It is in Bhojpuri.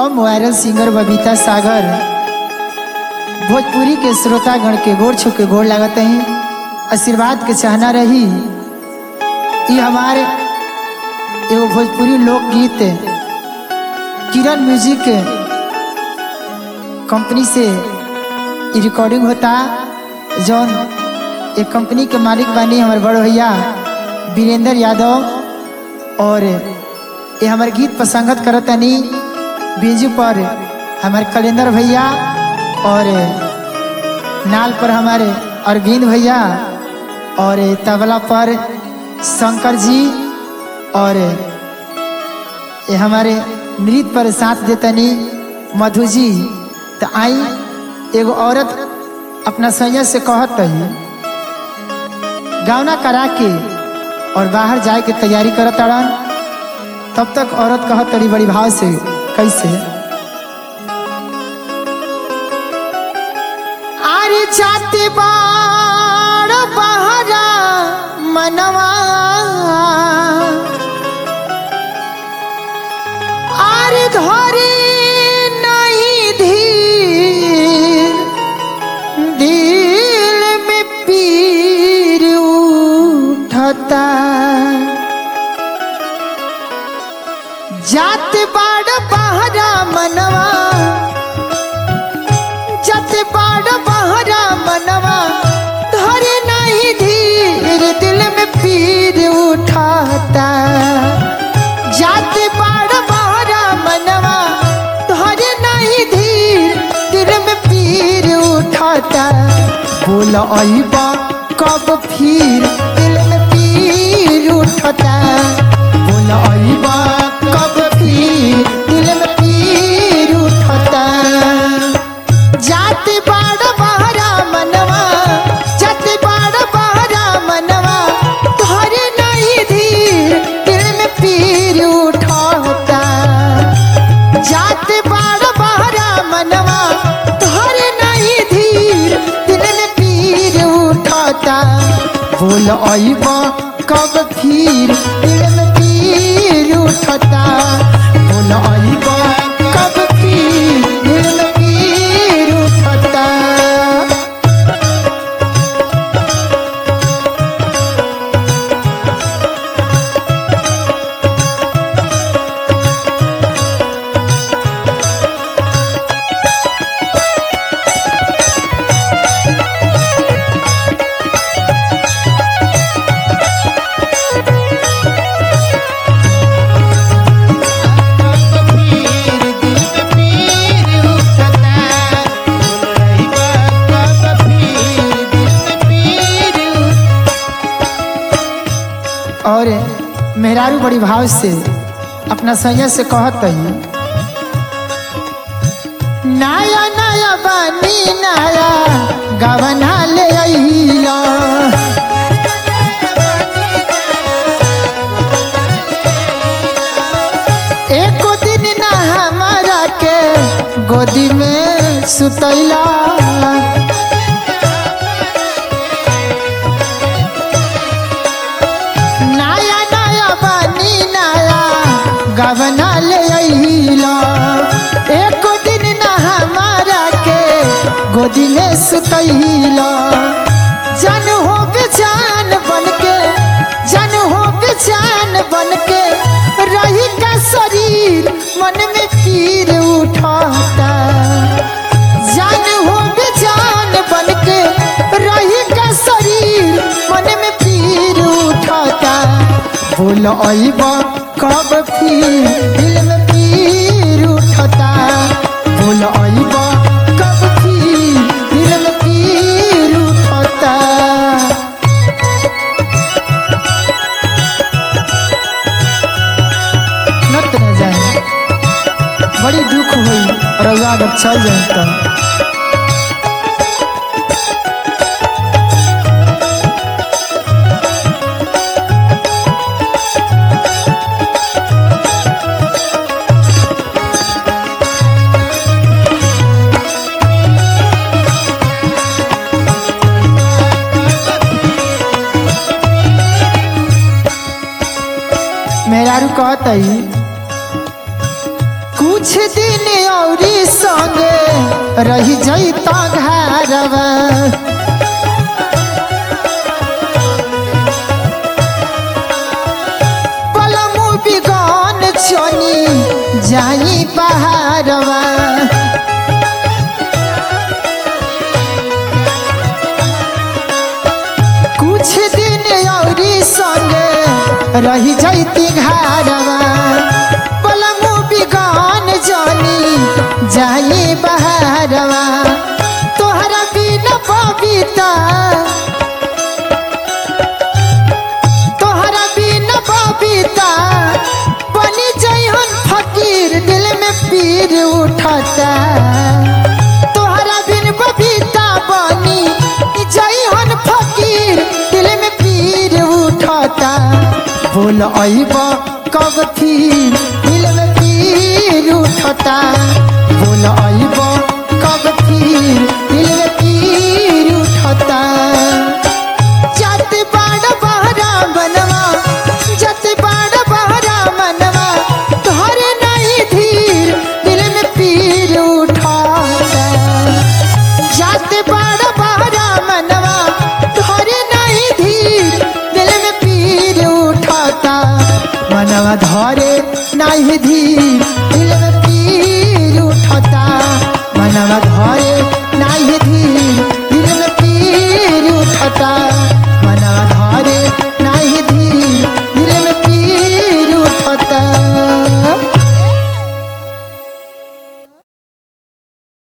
हम वायरल सिंगर बबीता सागर भोजपुरी के श्रोतागण के गोर छू के गोर लागत हैं आशीर्वाद के चाहना रही ये हमारे एगो भोजपुरी लोकगीत किरण म्यूजिक कंपनी से ये रिकॉर्डिंग होता जौन एक कंपनी के मालिक बानी हमारे बड़ भैया वीरेंद्र यादव और ये हमारे गीत पर संगत करतनी बीजू पर हमारे कलेंदर भैया और नाल पर हमारे अरविंद भैया और तबला पर शंकर जी और ये हमारे नृत्य पर साथ देतनी मधु जी तो आई एगो औरत अपना सैया से कहत रही गावना करा के और बाहर जाए के तैयारी करत अड़न तब तक औरत कहत तड़ी बड़ी भाव से कैसे अरे जाते बाड़ बहरा मनवा अरे धरे नहीं धीर दिल में पीर उठता जात बाड़ बहरा मनवा जात बाड़ बहरा मनवा धरे नहीं धीर दिल में पीर उठाता जात बाड़ बहरा मनवा धरे नहीं धीर दिल में पीर उठाता बोल अबा कब फिर दिल में पीर उठता बोल अबा कब फिर दिल में पीर उठता जाति बाड़ बहरा मनवा जाति बाड़ बहरा मनवा तोहरे नहीं धीर दिल में पीर उठता जाति बाड़ बहरा मनवा तोहरे नहीं धीर दिल में पीर उठता बोल अइब कब फिर दिल में पीर उठता बोल अइब कब फिर दिल में पीर उठता और मेहरारू बड़ी भाव से अपना सैया से कहत रही नया नया बानी नया गवना ले अइला एको दिन ना हमारा के गोदी में सुतैला नया नया बानी नया गवना ले अइला एक दिन ना हमारा के गोदी में सुतैला जन हो बेजान बन के जन हो बेजान बन के रही का शरीर मन में पीर उठाता जान हो बेजान बन के रही का शरीर मन में पीर उठाता बोल अइब कब फिर दिल में पीर उठता बोल अइब कब फिर दिल में पीर उठता नत न जाए बड़ी दुख हुई रउआ अगर चल जाए तो मेहरारू कहत कुछ दिन औरी संगे रही जैता घरवा पलमु बिगन चनी जाई पहाड़वा कुछ दिन औरी संगे रही जैती घरवा पलमु बिगन जनी जाई बहारवा तोहरा बिना बबीता तोहरा बिना बबीता बनी जइहन फकीर दिल में पीर उठता तोहरा बिन बबीता बनी जइहन फकीर दिल में पीर उठता बोल अइब कब फिर दिल में पीर उठता बोल अइब कब फिर दिल में पीर उठता जाते बाड़ बहरा बनवा जाते बाड़ बहरा मनवा तोहरे नहीं धीर दिल में पीर उठाता जाते बाड़ बहरा मनवा तोहरे नहीं धीर दिल में पीर उठाता मनवा धरे नहीं धीर दिल में पीर उठाता मनवा धरे नहीं धीर